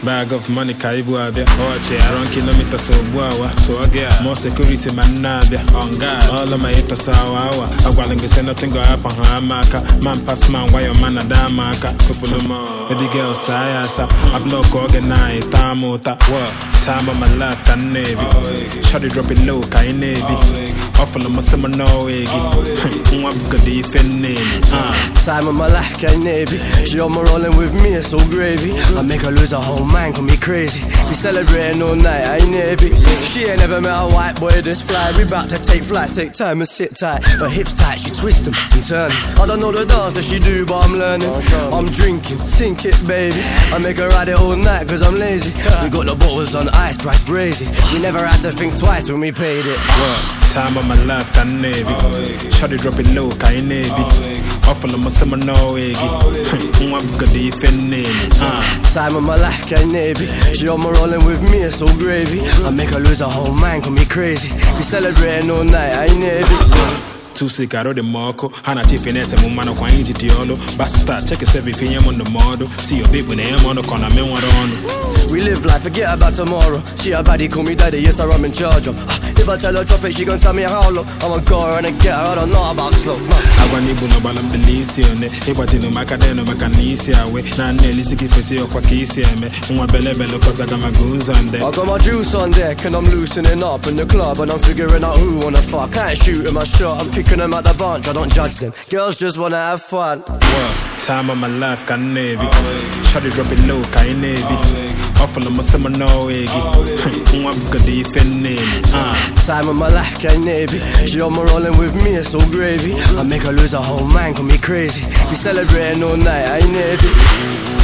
bag of money ka ibu abịa ọchị aron kilometers ugbu awa tụọ gị a more security ma nna abịa on guard all of my haters awa awa agwala gị say nothing go happen ha ama aka man pass man gwa your man ada ama aka kupụlụ m baby girl saa ya asa I block oge na taa m ụta what time of my life ka m na-ebi shawty drop it low ka anyị na-ebi ọfụlụ m sị m n'ọwa gị nwa bugodi ife nne ah Time of my life, can navy. She on my rolling with me, it's so gravy. I make her lose her whole mind, call me crazy. We celebrating all night, I ain't navy. She ain't never met a white boy this fly. We bout to take flight, take time and sit tight. Her hips tight, she twist them and turn. 'em. I don't know the dance that she do, but I'm learning. I'm drinking, sink it, baby. I make her ride it all night, cause I'm lazy. We got the bottles on ice, price crazy. We never had to think twice when we paid it. Time of my life ka m na-ebi Shawty drop it low ka anyị na-ebi ọfụlụ m sị m n'ọwa gị nwa bugodi ife nne ah Time of my life, can navy. She on my rolling with me, it's so gravy. I make her lose her whole mind, call me crazy. We celebrating all night, I ain't navy. tusi ka arụ dị m ọkụ ha na chief na-ese m mmanụ kwa anyị ji dị ọlụ basta cheki sevi finye m ndụmọdụ si yo bebu na enye m ọnụ ka ọ na me nwere ọnụ We live life, forget about tomorrow. She a baddie, call me daddy, yes, sir, I'm in charge of. Ah, If I tell her drop it, she gon' tell me how low. I'ma go her and get her, I don't know about slow. man. agwa n'ibu na ọgbala mbili isi one ịgbajinu maka denu maka na isi awe na nna elisi gị fesi ọkwa ka isi eme nwa belebele kọsa gama gụ ụzọ nde I got my juice on deck and I'm loosening up in the club and I'm figuring out who wanna fuck. I ain't shooting my shot, I'm picking them out the bunch, I don't judge them. Girls just wanna have fun. time of my life ka m na-ebi Shawty drop it low ka anyị na-ebi ọfụlụ m sị m n'ọwa gị nwa bugodi ife nne ah Time of my life, can navy. She on my rolling with me, it's so gravy. I make her lose her whole mind, call me crazy. We celebrating all night, I ain't navy.